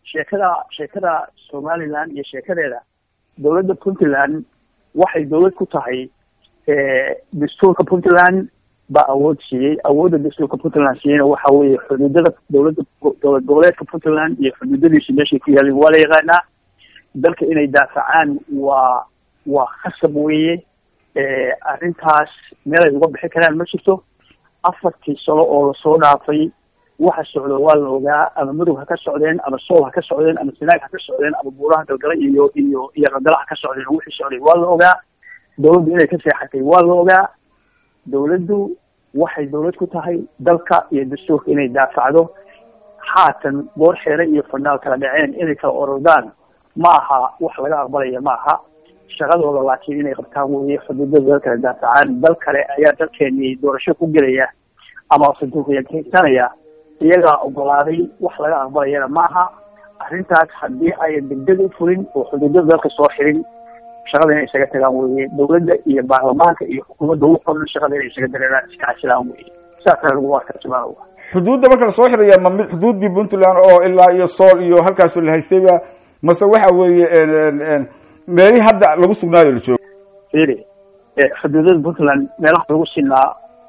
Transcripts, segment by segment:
sheekada sheekada somaliland iyo sheekadeeda dowladda puntland waxay dowlad ku tahay dastuurka puntland baa awood siiyey awoodda dastuurka puntland siiyeyna waxa weeye xuduudada dowladda dowlad goboleedka puntland iyo xuduudadiisi meeshay ku yaalin waa la yaqaanaa dalka inay daafacaan waa waa khasab weeye arrintaas meelay uga bixi karaan ma jirto afartii sano oo lasoo dhaafay waxa socda waa la ogaa ama mudug ha ka socdeen ama sool ha ka socdeen ama sinaag ha ka socdeen ama buuraha galgala iyo iyo iyo qandala ha ka socdeen wixii socday waa la ogaa dowladdu inay ka seexatay waa la ogaa dowladdu waxay dowlad ku tahay dalka iyo dastuurka inay daafacdo haatan goor xeere iyo fanaal kala dhaceen inay kala orordaan ma aha wax laga aqbalaya ma aha shaqadooda laakiin inay qabtaan weye xuduudada dal kale daafacaan dal kale ayaa dalkeeni doorasho ku gelaya ama sanduuqyakeysanaya iyagaa ogolaaday wax laga aqbalayana maaha arrintaas haddii ayan degdeg u fulin oo xuduudada dalka soo xirin shaqada inay isaga tagaan weye dowladda iyo baarlamaanka iyo xukuumadda ugu qoran shaqada inay isaga dareeraan iska casilaan weye saasa lagu arkaa subaan xuduudda marka lasoo xiraya ma mid xuduuddii puntland oo ilaa iyo sool iyo halkaasu la haystayba mase waxa weeye meelihii hadda lagu sugnaayo la joogo firi xuduudada puntland meelaha lagu sinaa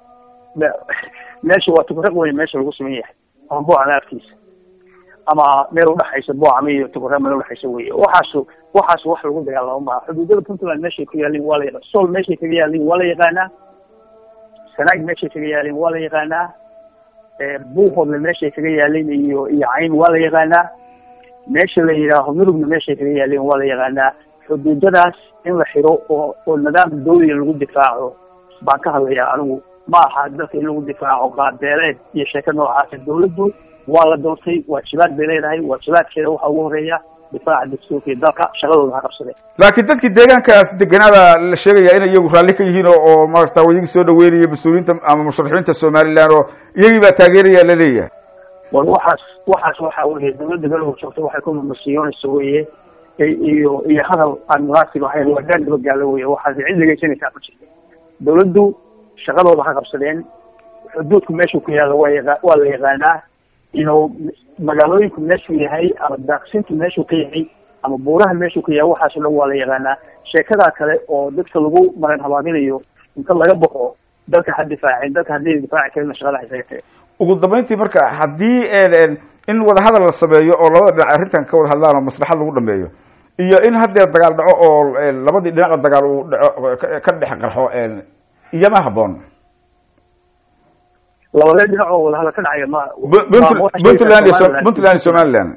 meesha waa tukuraq wey meesha lagu siman yahay ama boocama afkiisa ama meel udhexaysa boocama iyo tukuraq meel udhexaysa wey waxaasu waxaas wax lagu dagaalamo maaha xuduudada puntland meeshay ku yaalin waa la yaqaan sool meeshay kaga yaalin waa la yaqaanaa sanaag meeshay kaga yaalin waa la yaqaanaa buuhoodle meeshay kaga yaalin iyo iyo cayn waa la yaqaanaa meesha la yidhaaho murugna meeshay kaga yaalin waa la yaqaanaa xuduudadaas in la xiro oo oo nidaam dawliga lagu difaaco baan ka hadlayaa anigu ma aha dalka in lagu difaaco qaabeeleed iyo sheeko noocaasa dawladdu waa la doortay waajibaad bay leedahay waajibaadkeeda waxaa ugu horeeya difaaca dastuurka iyo dalka shaqadooda ha qabsadeen laakiin dadkii deegaankaas deganaada la sheegaya inay iyagu raalli ka yihiin oo oo maarata iyagii soo dhaweynaya mas-uuliyiinta ama musharaxiinta somaliland oo iyagii baa taageeraya la leeyahay war waxaas waxaas waxa weye dawladda galowga joogta waxay ku mamasiyoonaysa weye iyo iyo hadal aan munaasib ahayn waa daan dabagaalo weye waxaas cid dhegeysanaysaa ma jirta dawladdu shaqadooda ha qabsadeen xuduudku meeshuu ku yaalla waa yaqa waa la yaqaanaa ino magaalooyinku meeshuu yahay ama daaqsintu meeshuu ka yahay ama buuraha meeshuu ka yahay waxaas o dhan waa la yaqaanaa sheekadaa kale oo dadka lagu maran habaabinayo inta laga baxo dalka ha difaaceen dalka haddii difaaci karina shaqada ha isaga tageen ugu dambeyntii marka haddii in wadahadal la sameeyo oo labada dhinac arrintan ka wada hadlaan oo maslaxad lagu dhameeyo iyo in haddee dagaal dhaco oo labadii dhinaca dagaal uu dhaco ka dhex qarxo iyama haboon labadee dhinac oo wadahadal ka dhacaya ma puntland iyo puntland iyo somaliland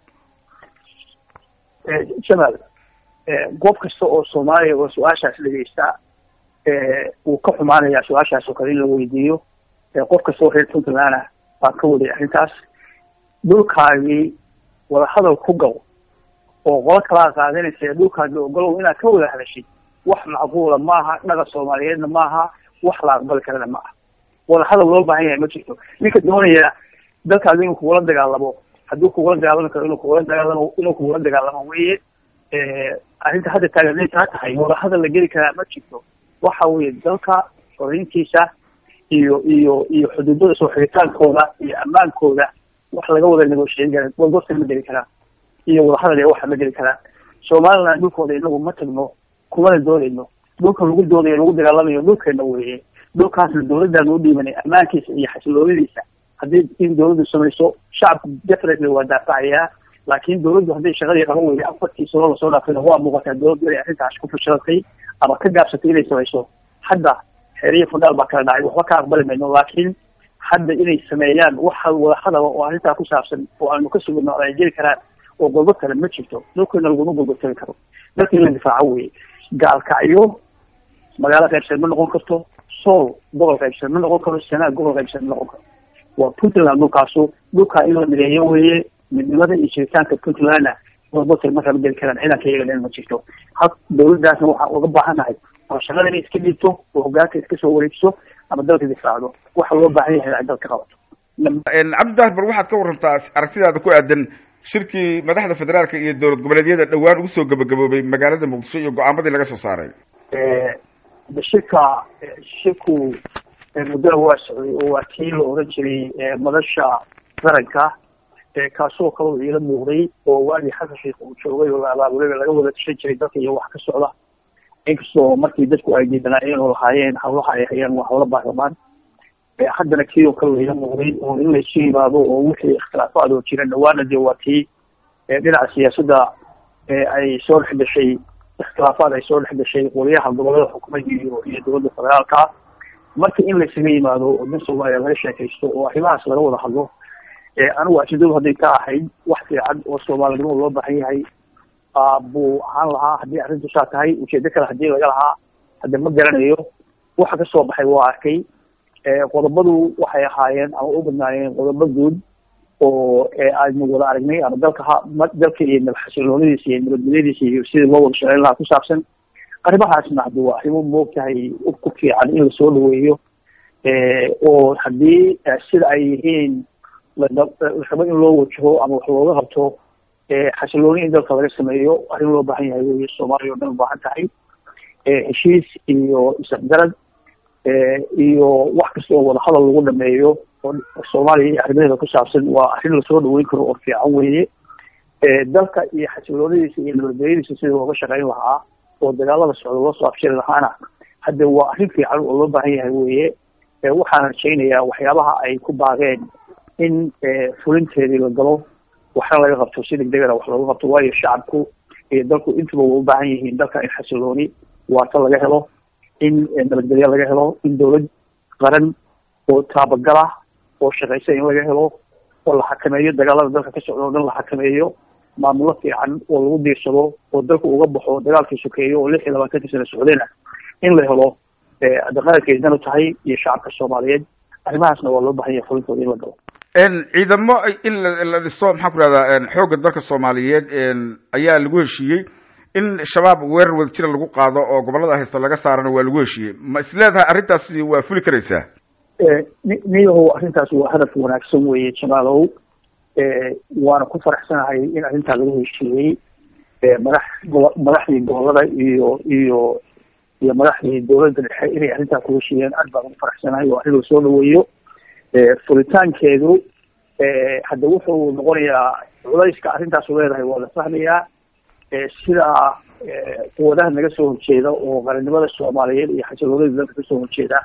jamal goob kasta oo soomaaliya oo su-aashaas dhegeysta wuu ka xumaanayaa su-aashaas oo kale in la weydiiyo qof kasta oo reer puntland ah baan ka waday arrintaas dhulkaagii wadahadal ku gal oo qolo kalaa qaadanaysa dhulkaagii ogolow inaad ka wada hadashid wax macquula maaha dhaga soomaaliyeedna maaha wax la aqbali karana ma aha wadahadal loo baahan yahay ma jirto ninka doonaya dalkaadi inuu kugula dagaalamo hadduu kugula dagaalami karo inuu kugula dagaalamo inuu kugula dagaalamo weye arrinta hadda taagan taa tahay wadahadal la geli karaa ma jirto waxa weye dalka xoreyntiisa iyo iyo iyo xuduudada soo xigitaankooda iyo ammaankooda wax laga wada negoshiyen kara wadgorta ma geli karaan iyo wadahadal iyo waxa ma geli karaan somaliland dhulkooda inagu ma tagno kumana doonayno dhulka lagu doodayo lagu dagaalamayo dhulkeena weye dhulkaasna dawladdan u dhiibanay ammaankiisa iyo xasiloonadiisa haddii in dawladdu samayso shacabku definitely waa daafacayaa laakiin dawladdu hadday shaqadii qaban weyday afartii sano lasoo dhaafayna waa muuqataa dawladdu inay arrintaas ku fashilatay ama ka gaabsatay inay samayso hadda xeeriya fundhaal baa kala dhacay waxba ka aqbali mayno laakiin hadda inay sameeyaan waxa wadahadaba oo arrintaa ku saabsan oo aanu ka sugno ay geli karaan oo golbo kale ma jirto dhulkeena laguma golgotagi karo dalka in la difaaco weye gaalkacyo magaalo qaybsan ma noqon karto sool gobol qaybsan ma noqon karo sanaag gobol qaybsan ma noqon karo waa puntland dhulkaasu dhulkaa in la mideeyo weye midnimada iyo jiritaanka puntlandna golbotal markaa ma geli karaan ciidanka iyaga ma jirto ha dawladdaasna waxaan uga baahannahay oo shaqada inay iska dhiibto oo hogaanka iska soo wareejiso ama dalka difaacdo waxa loo baahan yahay ay dalka qabato cabdidaahir bal waxaad ka warantaa aragtidaada ku aadan shirkii madaxda federaalka iyo dowlad goboleedyada dhowaan ugu soo gabagaboobay magaalada muqdisho iyo go-aamadii laga soo saaray shirka shirku muddada waa socday oo waa tii la oran jiray madasha qaranka kaasoo kaloo iila muuqday oo waagii xasan sheikh uu joogay oo la abaabulay laga wada tashan jiray dadka iyo wax ka socda inkastoo markii dadku ay diidanaayeen oo lahaayeen hawlaha ay hayaan waa hawlo baarlamaan haddana kii oo kale iila muuqday oo in laysu yimaado oo wixii ikhtilaafaad oo jira dhawaana dee waa tii dhinaca siyaasadda ay soo dhex gashay ikhtilaafaad ay soo dhex gashay qoliyaha gobolada xukuumadda iyo iyo dowladda federaalka marka in laysaga yimaado oo dan soomaaliya laga sheekaysto oo arrimahaas laga wada hadlo anigu ajendadu hadday ka ahayd wax fiican oo soomaalinimo loo baahan yahay buu ahaan lahaa haddii arrintu saa tahay ujeedo kale hadii laga lahaa hadda ma garanayo waxa kasoo baxay waa arkay qodobadu waxay ahaayeen ama u badnaayeen qodobo guud oo aynu wada aragnay ama dalka ha dalka iyo nabxasiloonadiisa iyo nabadgelyadiisa iyo sidii loo wada shaqeyn lahaa ku saabsan arrimahaasna haddi waa arrimo moogtahay ku fiican in lasoo dhaweeyo oo haddii sida ay yihiin larabo in loo wajaho ama wax looga qabto xasilooni in dalka laga sameeyo arrin loo baahan yahay wey soomaaliya o dhan ubaahan tahay heshiis iyo isafgarad iyo wax kasta oo wadahadal lagu dhameeyo oo soomaaliya iyo arrimaheeda ku saabsan waa arrin lasoo dhaweyn karo oo fiican weeye dalka iyo xasiloonadiisa iyo nabadgelyadiisa sidii looga shaqeyn lahaa oo dagaalada socda loo soo afjiri lahaana hadda waa arrin fiican oo loo baahan yahay weeye waxaan rajaynayaa waxyaabaha ay ku baaqeen in fulinteedii la galo waxna laga qabto si degdegana wax looga qabto waayo shacabku iyo dalku intuba way u baahan yihiin dalka in xasilooni waarta laga helo in nabadgelyo laga helo in dowlad qaran oo taabagala oo shaqaysa in laga helo oo la xakameeyo dagaalada dalka ka socda o dhan la xakameeyo maamulo fiican oo lagu diirsado oo dalku uga baxo dagaalkii sokeeyo oo lix iyo labaatanka sana socdayna in la helo daqaanka danu tahay iyo shacabka soomaaliyeed arrimahaasna waa loo bahan yahay fulintooda in la galo ciidamo in la dhiso maxaan ku rahdaa xoogga dalka soomaaliyeed ayaa lagu heshiiyey in shabaab weerar wada jira lagu qaado oo gobolada haysta laga saarana waa lagu heshiiyey ma is leedahay arrintaasi waa fuli karaysaa niyahow arrintaas waa hadaf wanaagsan weeye jamaalow waana ku faraxsanahay in arrintaa lagu heshiiyey madax gobo madaxdii gobolada iyo iyo iyo madaxdii dowladda dhexe inay arrintaa ku heshiiyeen aad baan ugu faraxsanahay oo arrin lasoo dhaweeyo furitaankeedu hadda wuxuu noqonayaa culayska arrintaasu leedahay waa la fahmayaa sidaa quwadaha naga soo horjeeda oo qaranimada soomaaliyeed iyo xasiloonada dalka kasoo horjeeda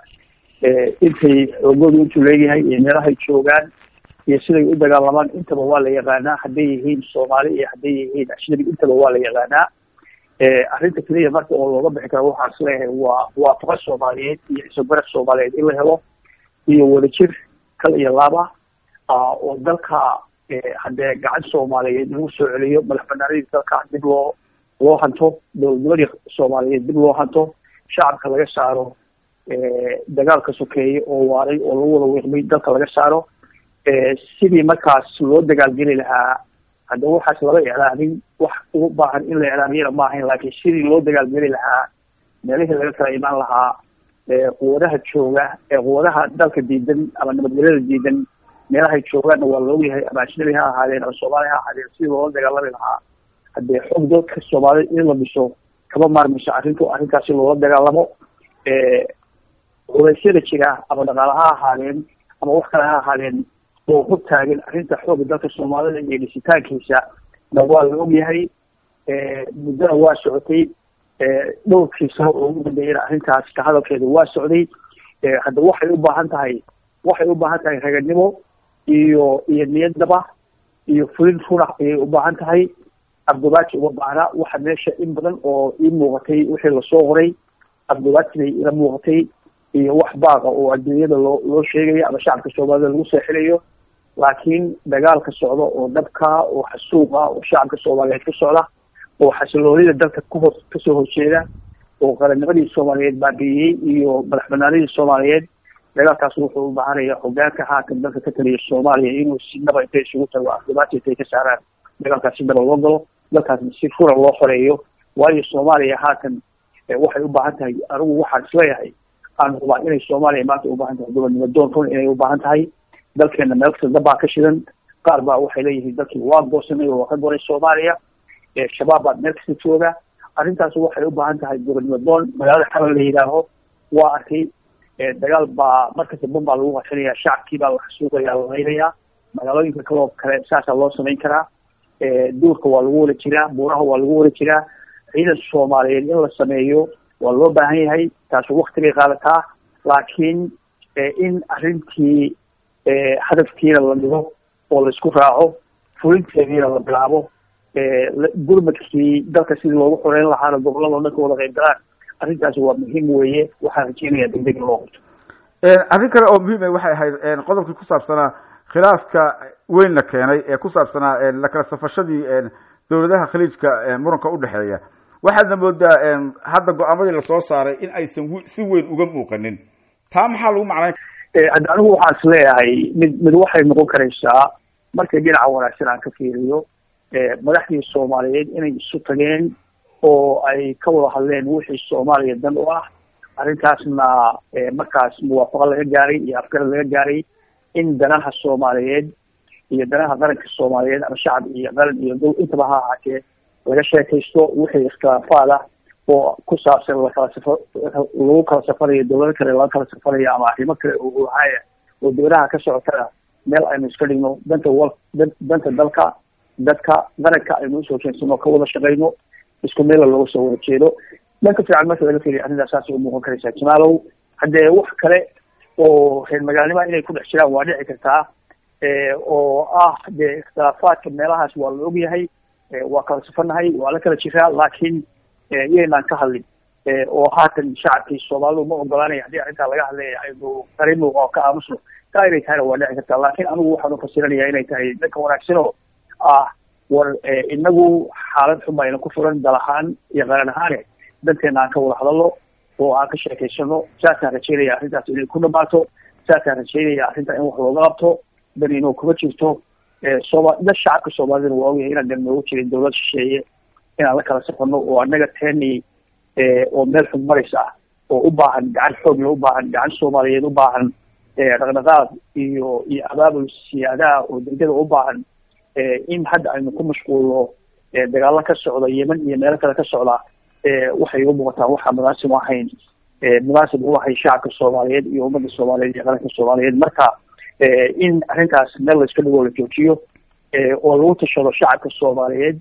intay xoogoodu intuu leeyahay iyo meelahay joogaan iyo siday u dagaalamaan intaba waa la yaqaanaa hadday yihiin soomaali iyo hadday yihiin ajnabi intaba waa la yaqaanaa arrinta keliya marka oo looga bixi karo waxaan is leeyahay waa waafaqa soomaaliyeed iyo isobarad soomaaliyeed in la helo iyo wadajir kal iyo laaba oo dalka haddee gacan soomaaliyeed lagu soo celiyo madax banaanadii dalka dib loo loo hanto dowladnimadii soomaaliyeed dib loo hanto shacabka laga saaro dagaalka sokeeye oo waaray oo lagu wada weeqmay dalka laga saaro sidii markaas loo dagaalgeli lahaa hadda waxaas laba iclaamin wax u baahan in la iclaamiyana ma ahayn laakiin sidii loo dagaalgeli lahaa meelihii laga kala imaan lahaa quwadaha jooga quwadaha dalka diidan ama nabadgelyada diidan meelahay joogaanna waa la ogyahay ama ajnabi ha ahaadeen ama soomaali ha ahaadeen sidii loola dagaalami lahaa haddee xoog dadka soomaaliyed in la dhiso kama maarmayso arrintu arrintaasi loola dagaalamo culeysyada jira ama dhaqaale ha ahaadeen ama wax kale ha ahaadeen oo hor taagan arrinta xooga dalka soomaalida iyo dhisitaankiisa na waa la ogyahay muddona waa socotay dhowrkii sano oo ugu dambeeyana arrintaas ka hadalkeeda waa socday hadda waxay u baahan tahay waxay u baahan tahay raganimo iyo iyo niyadnaba iyo fulin runa ayay u baahan tahay abdubaaji uma baahna waxa meesha in badan oo ii muuqatay wixii lasoo qoray abdubaaji bay ila muuqatay iyo wax baaqa oo adduunyada loo loo sheegayo ama shacabka soomaalida lagu seexinayo laakiin dagaalka socda oo dhabka oo xasuuqa oo shacabka soomaaliyeed ka socda oo xasiloonida dalka kuhor kasoo horjeeda oo qarannimadii soomaaliyeed baabi'iyey iyo madax banaanidii soomaaliyeed dagaalkaas wuxuu u baahanaya hogaanka haatan dalka ka taliya soomaaliya inuu si naba intay isugu tago afdubaati intay ka saaraan dagaalkaas si naba loo galo dalkaasna si fura loo xoreeyo waayo soomaaliya haatan waxay u baahan tahay anigu waxaan isleeyahay aan hubaa inay soomaaliya maanta u baahan tahay gobonnimo doon run inay u baahan tahay dalkeena meel kasta dabbaa ka shidan qaar baa waxay leeyihiin dalkii waa goosanay oo waa ka goray soomaaliya shabaab baa meel kasta jooga arrintaas waxay u baahan tahay gobonnimo doon magaalada xamal la yidhaaho waa arkay dagaal baa markasta bun baa lagu qashanaya shacabkii baa la xasuuqaya la laynayaa magaalooyinka kaloo kale saasaa loo samayn karaa duurka waa lagu wada jiraa buuraha waa lagu wada jiraa ciidan soomaaliyeed in la sameeyo waa loo baahan yahay taasu wakti bay qaadataa laakiin in arrintii hadafkiina la dhigo oo laisku raaco fulinteediina la bilaabo gurmadkii dalka sidii loogu xoreyn lahaana gobolada o dhan ka wada qayb galaan arrintaasi waa muhiim weeye waxaan rajeynaya degdeg in loo qabto arrin kale oo muhiim a waxay ahayd qodobkii ku saabsanaa khilaafka weynna keenay ee ku saabsanaa lakala safashadii dowladaha khaliijka muranka udhexeeya waxaadna moodaa hadda go-aamadii lasoo saaray in aysan si weyn uga muuqanin taa maxaa lagu macnay hadda anigu waxaan is leeyahay mid mid waxay noqon karaysaa markay dhinaca wanaagsan aan ka fiiriyo madaxdii soomaaliyeed inay isu tageen oo ay ka wada hadleen wixii soomaaliya dan u ah arrintaasna markaas muwaafaqo laga gaaray iyo afgarad laga gaaray in danaha soomaaliyeed iyo danaha qaranka soomaaliyeed ama shacab iyo qaran iyo dol intaba ha ahaatee laga sheekaysto wixii ikhtilaafaad ah oo ku saabsan lakala safa lagu kala safarayo dowlado kale laga kala safarayo ama arrimo kale oo haya oo dowlaha ka socotana meel aynu iska dhigno danta wal danta dalka dadka qaranka aynu usoo jeensano ka wada shaqayno isku meela looga soo wada jeedo dhanka fiican marka laga fiiriyo arrintaas saasay umuuqan karaysaa jamaalow haddee wax kale oo reer magaalnima inay ku dhex jiraan waa dhici kartaa oo ah dee ikhtilaafaadka meelahaas waa la ogyahay waa kala safanahay waa la kala jiraa laakiin iyaynaan ka hadlin oo haatan shacabkii soomaalidu ma ogolaanaya haddii arrintaa laga hadlaya aynu qarino oo ka aamusno taa inay tahayna waa dhici kartaa laakiin anigu waxaan ufasiranaya inay tahay dhanka wanaagsan oo ah war inagu xaalad xun bayna ku furan dal ahaan iyo qaran ahaane danteena aan ka wada hadalno oo aan ka sheekaysano saasaan rajeynaya arrintaas inay ku dhamaato saasaan rajeynaya arrintaa in wax looga qabto dan inuu kuma jirto sooma dad shacabka soomaalidana waa ogyahay inaan dan noogu jirin dowlad shisheeye inaan la kala safano oo annaga teeni oo meel xun maraysa ah oo u baahan gacan xoogla u baahan gacan soomaaliyeed u baahan dhaqdhaqaaq iyo iyo abaabul siyaadaha oo degdega u baahan in hadda aynu ku mashquulno dagaalo ka socda yemen iyo meelo kale ka socda waxay igu muuqataa waxaa munaasib u ahayn munaasib u ahay shacabka soomaaliyeed iyo ummadda soomaaliyeed iyo qaranka soomaaliyeed marka in arrintaas meel la iska dhigoo la joojiyo oo lagu tashado shacabka soomaaliyeed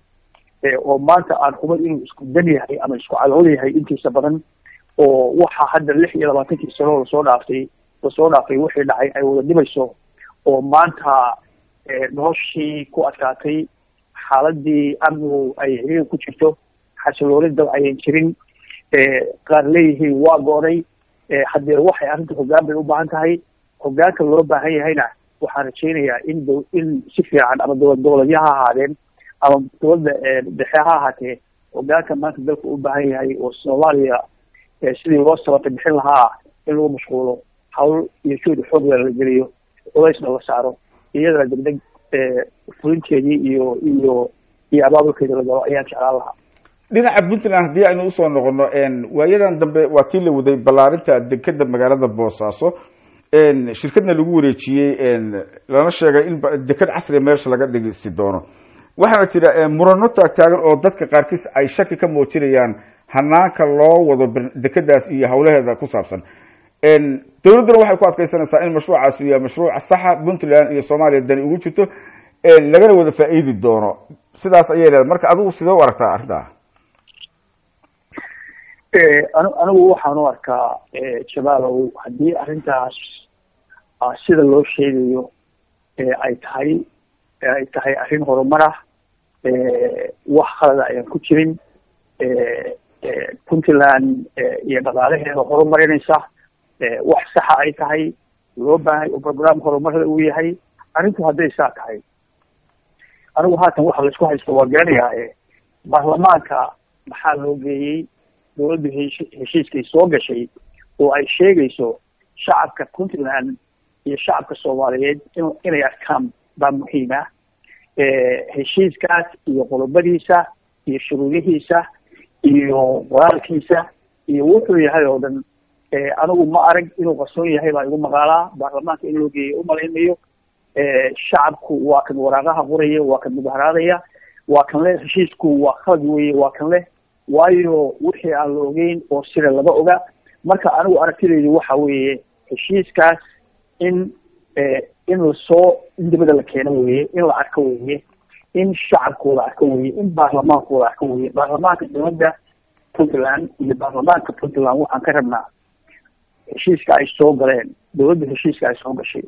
oo maanta aan hubad inuu isku dan yahay ama isku cadhood yahay intiisa badan oo waxa hadda lix iyo labaatankii sano lasoo dhaaftay lasoo dhaafay wixii dhacay ay wada dhibayso oo maanta noloshii ku adkaatay xaaladii amnigu ay xiriir ku jirto xasilooni dal ayan jirin qaar leeyihiin waa goonay haddee waxay arrinta hoggaan bay u baahan tahay hoggaanka loo baahan yahayna waxaan rajeynayaa in d in si fiican ama dowlad goboleedya ha ahaadeen ama dowladda dhexe ha ahaatee hoggaanka maanta dalka u baahan yahay oo soomaaliya sidii loo sabata bixin lahaa in lagu mashquulo hawl iyo juudi xoogla la geliyo culaysna la saaro iyadana degdeg fulinteedii iyo iyo iyo abaabulkeeda la galo ayaan jeclaan lahaa dhinaca puntland haddii aynu usoo noqono waayadan dambe waa tii la waday ballaarinta dekeda magaalada boosaaso shirkadna lagu wareejiyey lana sheegay in deked casriga meesha laga dhigisi doono waxaana jira murano taagtaagan oo dadka qaarkiis ay shaki ka muujinayaan hanaanka loo wado dekedaas iyo hawlaheeda ku saabsan dowladduna waxay ku adkeysanaysaa in mashruucaasi yahay mashruuc saxa puntland iyo soomaaliya dani ugu jirto lagana wada faa-iidi doono sidaas ayay leedahay marka adigu sidee u aragtaa arrintaa anigu waxaan u arkaa jamaalow haddii arrintaas sida loo sheegayo ay tahay ay tahay arrin horumar ah wax khalada ayaan ku jirin puntland iyo dhaqaalaheeda horumarinaysa wax saxa ay tahay loo baahay oo program horumarada uu yahay arrintu hadday saa tahay anigu haatan waxa laisku haysto waa garanayaa baarlamaanka maxaa loo geeyey dowladdu hesh heshiiskay soo gashay oo ay sheegayso shacabka puntland iyo shacabka soomaaliyeed in inay arkaan baa muhiim ah heshiiskaas iyo qodobadiisa iyo shuruudihiisa iyo qoraalkiisa iyo wuxuu yahay oo dhan anigu ma arag inuu qarsoon yahay baa igu maqaalaa baarlamaanka in loo geeyay umalaynayo shacabku waa kan waraaqaha qoraya waa kan mudaharaadaya waa kan leh heshiisku waa khalad weye waa kan leh waayo wixii aan la ogeyn oo sida lama oga marka anigu aragtidaydu waxa weeye heshiiskaas in in lasoo in dibada la keeno weye in la arko weye in shacabkooda arko weye in baarlamaankooda arko weye baarlamaanka dowladda puntland iyo baarlamaanka puntland waxaan ka rabnaa heshiiska ay soo galeen dowladda heshiiska ay soo gashay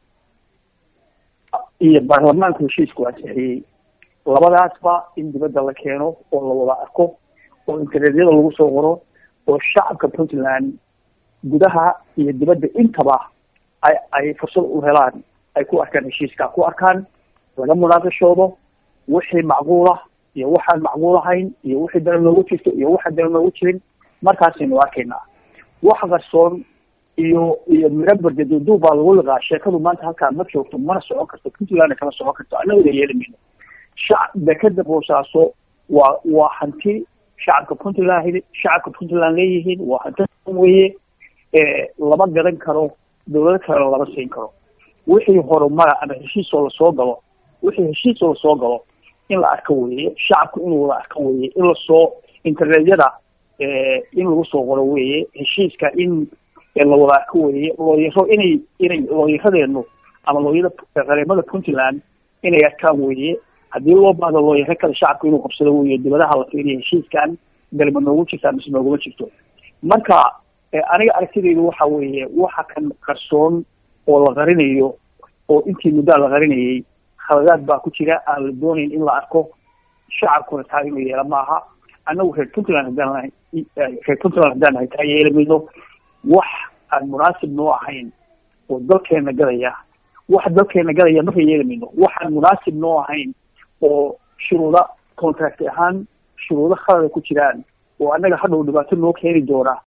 iyo baarlamaanka heshiiska waa sixiyey labadaasba in dibadda la keeno oo la wada arko oo internetyada lagu soo qoro oo shacabka puntland gudaha iyo dibadda intaba ay ay fursad u helaan ay ku arkaan heshiiska ku arkaan laga munaaqishoodo wixii macquul ah iyo waxaan macquul ahayn iyo wixii dana noogu jirto iyo waxaan dana noogu jirin markaasaynu arkaynaa wax qarsoon iyo iyo mirabarda duuduub baa lagu liqaa sheekadu maanta halkaa ma joogto mana socon karto puntlandna kama socon karto annaguna yeeli mayno shacab dekeda boosaaso waa waa hanti shacabka puntland shacabka puntland leeyihiin waa hanti weye lama gadan karo dawlado kalena lama siin karo wixii horumara ama heshiisoo lasoo galo wixii heshiisoo lasoo galo in la arko weye shacabku inuu wada arko weye in lasoo internetyada in lagu soo qoro weye heshiiska in la wada arko weye looyaro inay inay looyaradeenu ama looyada qareemada puntland inay arkaan weye haddii loo baahdo looyaro kale shacabku inuu qabsado weye dibadaha la fiiriya heshiiskan galma noogu jirtaa mise nooguma jirto marka aniga aragtidaydu waxa weeye waxa kan qarsoon oo la qarinayo oo intii muddaa la qarinayay khaladaad baa ku jira aan la doonayn in la arko shacabkuna taa inuu yeela maaha annagu reer puntland haddaan nahay reer puntland haddaan nahay taa yeeli mayno wax aan munaasib noo ahayn oo dalkeena gadaya wax dalkeena gadaya marka yeeli mayno waxaan munaasib noo ahayn oo shuruuda contract ahaan shuruudo khalada ku jiraan oo annaga hadhow dhibaato noo keeni doona